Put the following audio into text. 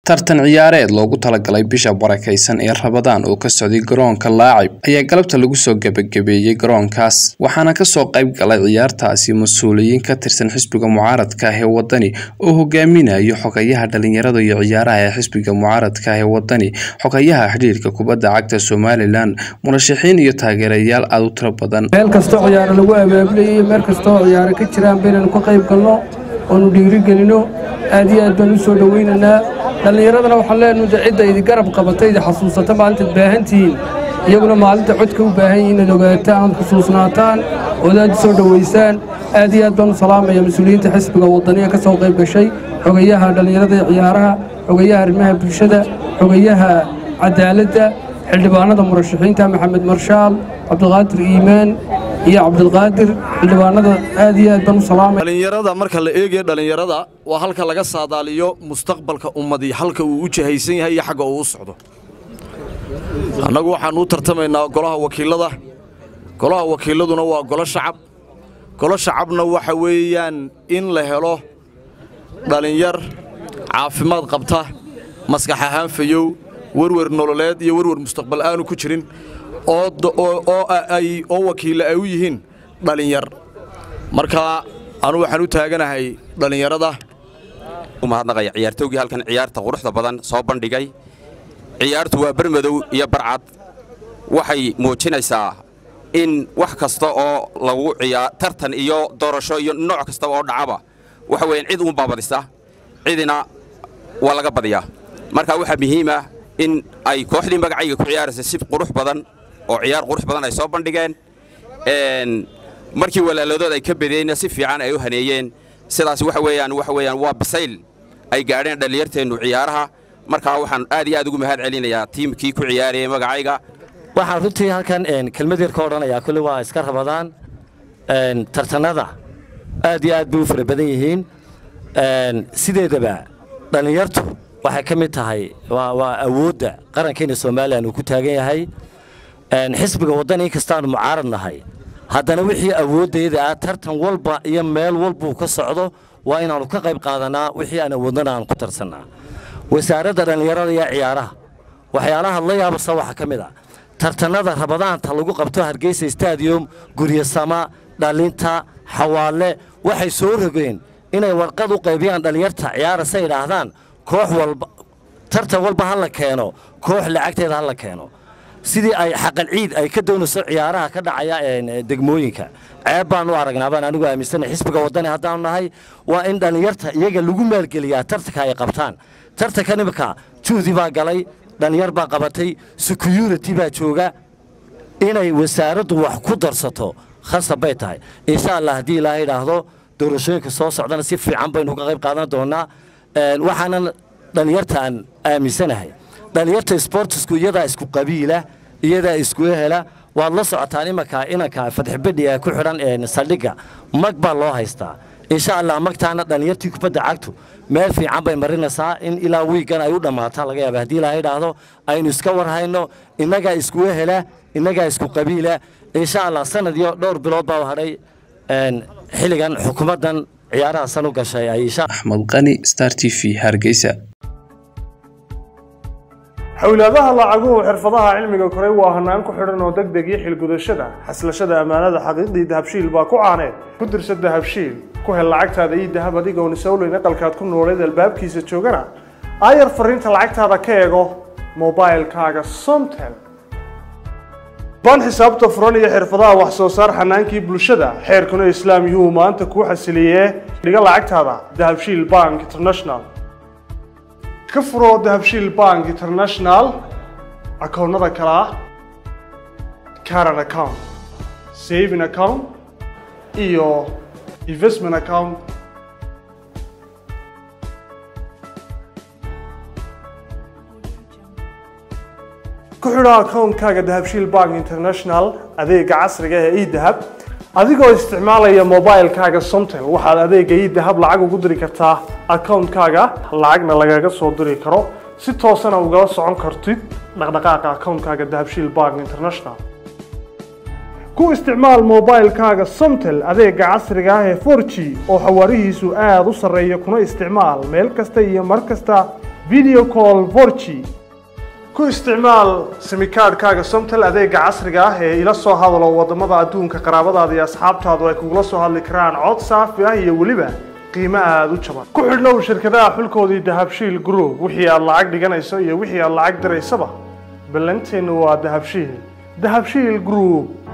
tartan ciyaareed loogu talagalay bisha barakaysan ee rabadaan oo ka socday garoonka laacib ayaa galabta lagu soo gebagabeeyey garoonkaas waxaana kasoo qayb galay ciyaartaasi mas-uuliyiin ka tirsan xisbiga mucaaradka ah ee wadani oo hogaaminayo xogayaha dhalinyarada iyo ciyaaraha ee xisbiga mucaaradka ah ee wadani xogayaha xidhiirka kubadda cagta somalilan murashaxiin iyo taageerayaal aada u tiro badan meel kastoo ciyaaro lagu abaabulayay meel kastoo ciyaaro ka jiraan baynanu ka qayb galno oonu dhiirigelino aad iyo aad baan u soo dhowaynaynaa dhallinyaradana waxaan leenahay de cidda idi garab qabatay idi xasuusata maalintaad baahantihiin iyaguna maalinta codka u baahan yihiin inaad ogaataan ood xusuusnaataan ood aad u soo dhowaysaan aad iyo aad baan u salaamaya mas-uuliyiinta xisbiga wadaniya ka soo qayb gashay xogayaha dhallinyarada iyo ciyaaraha xogayaha arrimaha bulshada xogayaha cadaaladda xildhibaanada murashaxiinta maxamed marshaal cabdiqaadir iimaan iyo cabdilqaadir xildhibaanada aad iyo aad baan u salaamaya dhallinyarada marka la eegayo dhallinyarada waa halka laga saadaaliyo mustaqbalka ummadii halka uu u jahaysan yahay iyo xagga uu u socdo annagu waxaannu u tartamaynaa golaha wakiilada golaha wakiiladuna waa golo shacab golo shacabna waxa weeyaan in la helo dhallinyar caafimaad qabta maskax ahaan fayow werwer nololeed iyo werwer mustaqbal aanu ku jirin oo wakiilla ay u yihiin dhallinyar marka anu waxaan u taaganahay dhallinyarada umahadnaqaya ciyaartowgii halkan ciyaarta quruxda badan soo bandhigay ciyaartu waa bermadow iyo barcad waxay muujinaysaa in wax kasta oo lagu ciyaar tartan iyo doorasho iyo nooc kastaba oo dhacaba waxa weeyaan cid uun baabadisa cidina waa laga badiyaa marka waxaa muhiima in ay kooxdii magacayga ku ciyaaraysa si qurux badan oo ciyaar qurux badan ay soo bandhigeen markii walaaladood ay ka badeenna si fiican ay u haneeyeen sidaas waxa weeyaan waxa weeyaan waa bisayl ay gaadheen dhallinyarteennu ciyaaraha markaa waxaan aad iyo aad ugu mahad celinayaa tiimkii ku ciyaarayay magacayga waxaan runtii halkan kelmad yar ka odhanayaa kulli waa iska rabadaan tartanada aad iyo aad bay u fara badan yihiin sideedaba dhallinyartu waxay ka mid tahay waa awoodda qarankeena somalilan uu ku taagan yahay xisbiga waddan in kastaanu mucaarad nahay haddana wixii awooddayda ah tartan walba iyo meel walbuu ka socdo waa inaannu ka qayb qaadanaa wixii aan awoodnana aanu ku tarsannaa wasaaradda dhallinyarada iyo ciyaaraha waxyaalaha la yaabasa waxaa ka mid ah tartannada rabadaanta lagu qabto hargeysa stadium guryasama dhalinta xawaalle waxay soo rogeen inay warqad u qaybiyaan dhallinyarta ciyaarasa idhaahdaan koox walba tartan walba ha la keeno koox lacagteeda ha la keeno sidii ay xaqal ciid ay ka doonayso ciyaaraha ka dhacaya degmooyinka ceeb baan u aragnaa baan anigu aaminsana xisbiga waddani haddaanu nahay waa in dhallinyarta iyaga lagu maalgeliyaa tartanka ay qabtaan tartanka nimika juhdi baa galay dhallinyar baa qabatay security baa jooga inay wasaaraddu wax ku darsato khasab bay tahay insha allah haddii ilaahay idhaahdo doorashooyinka soo socdana si fiican baynu ka qayb qaadan doonaa waxaanan dhallinyarta aan aaminsanahay dhallinyarta sbortisku iyadaa isku qabiila iyadaa isku ehela waad la socotaan imanka inanka fadxibadhi ee ku xidhan saldhigga mag baa loo haystaa insha allah magtaana dhallinyartii kubadda cagtu meel fiican bay marinaysaa in ilaa wiigan ay u dhammaataa laga yaaba haddii ilaaha idhaahdo aynu iska warhayno innagaa isku ehela innagaa isku qabiila insha allah sanad iyo dhowr bilood baa hadhay xilligan xukuumaddan ciyaaraha san u gashay ay axmed qani star t v hargeysa xowlaadaha lacaguhu xirfadaha cilmiga koray waa hanaan ku xidhan oo deg deg iyo xilgudashada xaslashada ammaanada xaqiiqdii dahabshiil baa ku caaneed ku dirsa dahabshiil ku hel lacagtaada ii dahab adigoon isowleyn aqalkaad ku nooleed albaabkiisa joogana aayar fariinta lacagtaada ka eego mobailkaaga somtel baan xisaabta furan iyo xirfadaha wax soo saar xanaankii bulshada xeerkuna islaam yuhuu maanta kuu xasiliyee dhiga lacagtaada dahabshiil bank international ka furoo dahabshiil bank international akoonnada kale ah caran account saving account iyo investment account ku xidho akoonkaaga dahabshiil bank international adeega casriga ee edahab adigoo isticmaalaya mobilkaaga somtel waxaad adeega idahab lacag ugu diri kartaa akoonkaaga lacagna lagaga soo diri karo si toosana ugala socon kartid dhaqdhaqaaqa akoonkaaga dahabshiil bank international ku isticmaal mobilkaaga somtel adeega casriga ah ee 4g oo xawaarihiisu aada u sarreeya kuna isticmaal meel kasta iyo mar kasta video call 4g ku isticmaal simikaadhkaaga somtel adeega casriga ah ee ila soo hadalo wadamada adduunka qaraabadaada iyo asxaabtaadu ay kugula soo hadli karaan cod saafi ah iyo weliba qiimo aada u jaban ku xidhnow shirkadaha xulkoodii dahabshiil group wixii aad lacag dhiganayso iyo wixii aad lacag diraysaba ballanteenu waa dahabshiil dahabshiil group